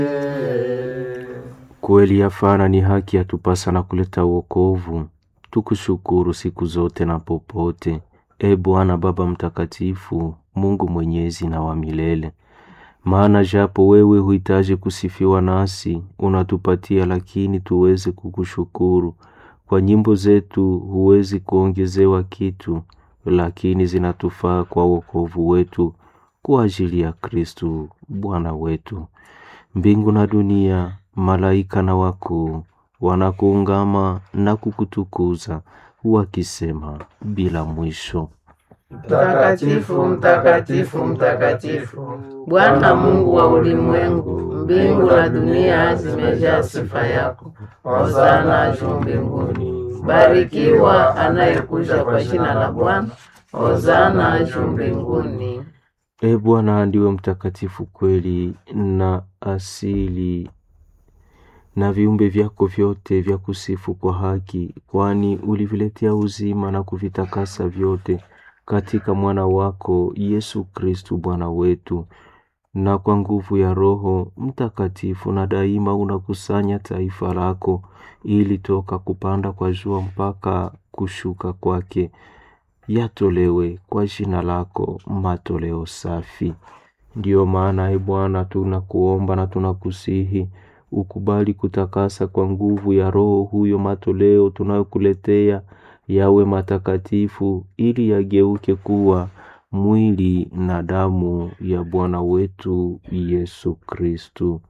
Kweli yafana ni haki yatupasa na kuleta wokovu. Tukushukuru siku zote na popote, e Bwana Baba Mtakatifu, Mungu mwenyezi na wa milele. Maana japo wewe huhitaji kusifiwa, nasi unatupatia lakini tuweze kukushukuru. Kwa nyimbo zetu huwezi kuongezewa kitu, lakini zinatufaa kwa wokovu wetu kwa ajili ya Kristu Bwana wetu. Mbingu na dunia, malaika na wakuu wanakuungama na kukutukuza wakisema bila mwisho. Mtakatifu, mtakatifu, mtakatifu, Bwana Mungu wa ulimwengu, mbingu na dunia zimejaa sifa yako. Hosana juu mbinguni. Barikiwa anayekuja kwa jina la Bwana. Hosana juu mbinguni. E Bwana, ndiwe mtakatifu kweli na asili, na viumbe vyako vyote vya kusifu kwa haki, kwani uliviletea uzima na kuvitakasa vyote katika mwana wako Yesu Kristu Bwana wetu. Na kwa nguvu ya Roho Mtakatifu na daima unakusanya taifa lako, ili toka kupanda kwa jua mpaka kushuka kwake yatolewe kwa jina lako matoleo safi. Ndiyo maana e Bwana, tunakuomba na tunakusihi ukubali kutakasa kwa nguvu ya Roho huyo matoleo tunayokuletea yawe matakatifu, ili yageuke kuwa mwili na damu ya Bwana wetu Yesu Kristu,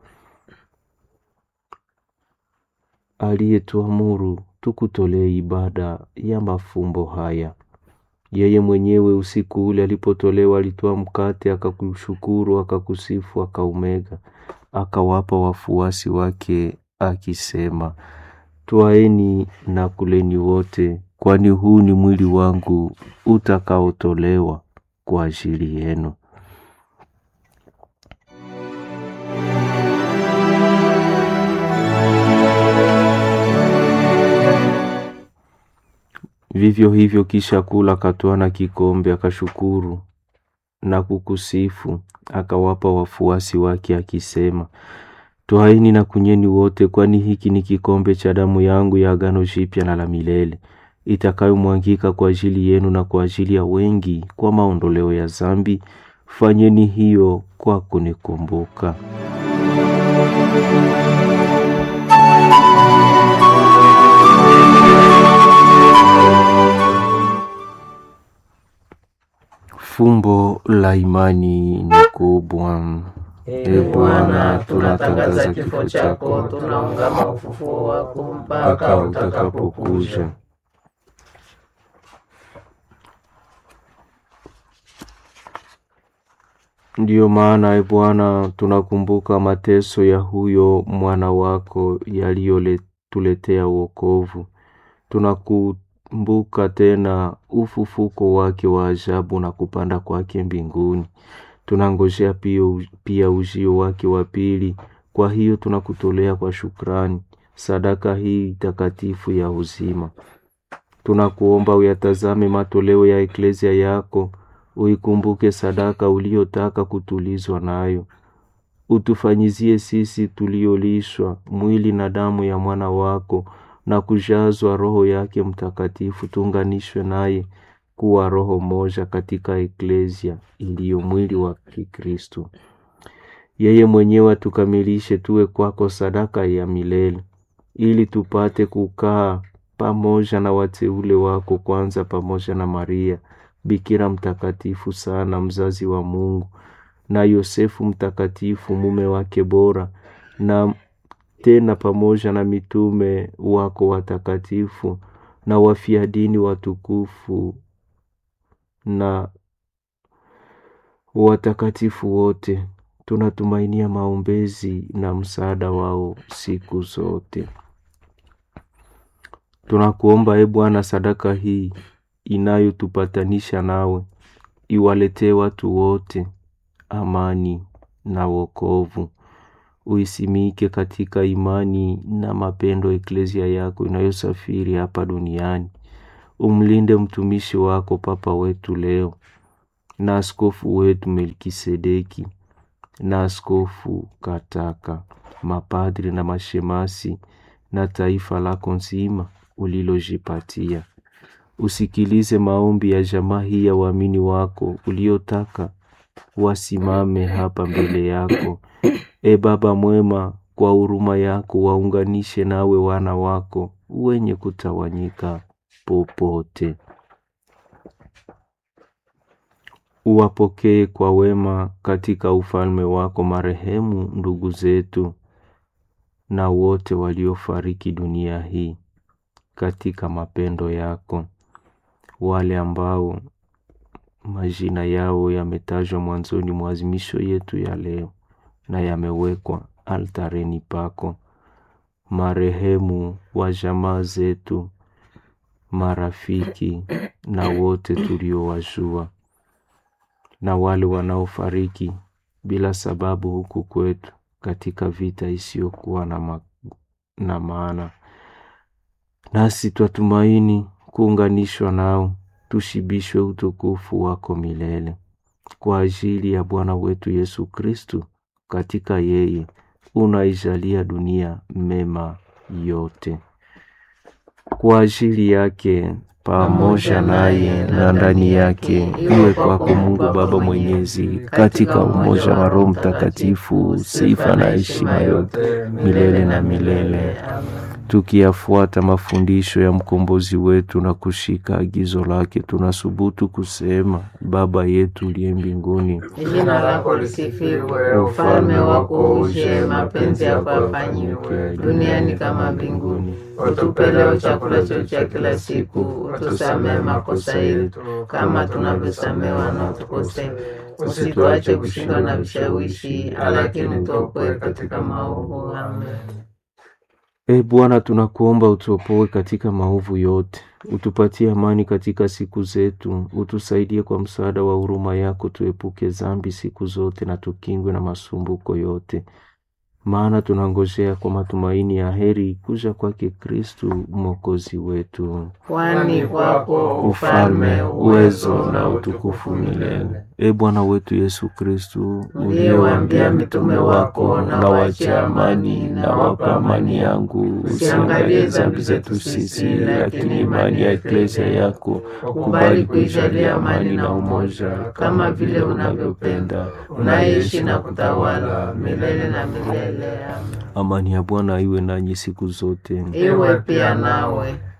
aliyetuamuru tukutolee ibada ya mafumbo haya. Yeye mwenyewe usiku ule alipotolewa, alitoa mkate, akakushukuru, akakusifu, akaumega, akawapa wafuasi wake akisema, Twaeni na kuleni wote, kwani huu ni mwili wangu utakaotolewa kwa ajili yenu. Vivyo hivyo kisha kula, akatwaa na kikombe, akashukuru na kukusifu, akawapa wafuasi wake akisema, Twaeni na kunyweni wote, kwani hiki ni kikombe cha damu yangu ya agano jipya na la milele, itakayomwangika kwa ajili yenu na kwa ajili ya wengi kwa maondoleo ya zambi. Fanyeni hiyo kwa kunikumbuka. Fumbo la imani ni kubwa. E Bwana, tunatangaza kifo chako, tunaungama ufufuo wako mpaka utakapokuja. Ndiyo maana e Bwana, tunakumbuka mateso ya huyo mwana wako yaliyotuletea wokovu. Tunakumbuka tena ufufuko wake wa ajabu na kupanda kwake mbinguni. Tunangojea pia, pia ujio wake wa pili. Kwa hiyo tunakutolea kwa shukrani sadaka hii takatifu ya uzima. Tunakuomba uyatazame matoleo ya eklezia yako, uikumbuke sadaka uliyotaka kutulizwa nayo. Utufanyizie sisi tuliolishwa mwili na damu ya mwana wako na kujazwa Roho yake Mtakatifu, tuunganishwe naye kuwa roho moja katika eklezia iliyo mwili wa Kikristo. Yeye mwenyewe atukamilishe tuwe kwako sadaka ya milele, ili tupate kukaa pamoja na wateule wako, kwanza pamoja na Maria Bikira mtakatifu sana, mzazi wa Mungu, na Yosefu mtakatifu, mume wake bora, na tena pamoja na mitume wako watakatifu na wafia dini watukufu na watakatifu wote. Tunatumainia maombezi na msaada wao siku zote. Tunakuomba e Bwana, sadaka hii inayotupatanisha nawe iwaletee watu wote amani na wokovu. Uisimike katika imani na mapendo eklezia yako inayosafiri hapa duniani. Umlinde mtumishi wako Papa wetu leo na askofu wetu Melkisedeki na askofu Kataka mapadri na mashemasi na taifa lako nzima ulilojipatia. Usikilize maombi ya jamaa hii ya waamini wako uliotaka wasimame hapa mbele yako. E Baba mwema, kwa huruma yako waunganishe nawe wana wako wenye kutawanyika popote. Uwapokee kwa wema katika ufalme wako marehemu ndugu zetu na wote waliofariki dunia hii katika mapendo yako, wale ambao majina yao yametajwa mwanzoni mwa azimisho yetu ya leo na yamewekwa altareni pako, marehemu wa jamaa zetu, marafiki na wote tuliowajua, na wale wanaofariki bila sababu huku kwetu katika vita isiyokuwa na, ma na maana. Nasi twatumaini kuunganishwa nao, tushibishwe utukufu wako milele kwa ajili ya Bwana wetu Yesu Kristu. Katika yeye unaijalia dunia mema yote, kwa ajili yake pamoja naye na ndani yake, iwe kwako Mungu Baba Mwenyezi, katika umoja wa Roho Mtakatifu, sifa na heshima yote milele na milele. Tukiyafuata mafundisho ya mkombozi wetu na kushika agizo lake, tunasubutu kusema: Baba yetu uliye mbinguni, Jina lako lisifiwe, ufalme wako uje, mapenzi yako yafanyiwe duniani kama mbinguni. Utupe leo chakula chetu cha kila siku, utusamehe makosa yetu kama tunavyosamehe wanaotukosea, usituache kushindwa na vishawishi, lakini utuokoe katika maovu. Amen. E Bwana, tunakuomba utuopoe katika maovu yote, utupatie amani katika siku zetu, utusaidie kwa msaada wa huruma yako, tuepuke dhambi siku zote na tukingwe na masumbuko yote, maana tunangojea kwa matumaini ya heri kuja kwake Kristu mwokozi wetu. Kwani kwako Ufalme, uwezo na utukufu milele. E Bwana wetu Yesu Kristu, uliyewaambia mitume wako, na wache amani na wapa amani yangu, usiangalie dhambi zetu sisi, lakini imani ya eklesia yako ukubali kuijalia amani na umoja, kama vile unavyopenda, unaishi na kutawala milele na milele. Amen. Amani ya Bwana iwe nanyi siku zote. Iwe pia nawe.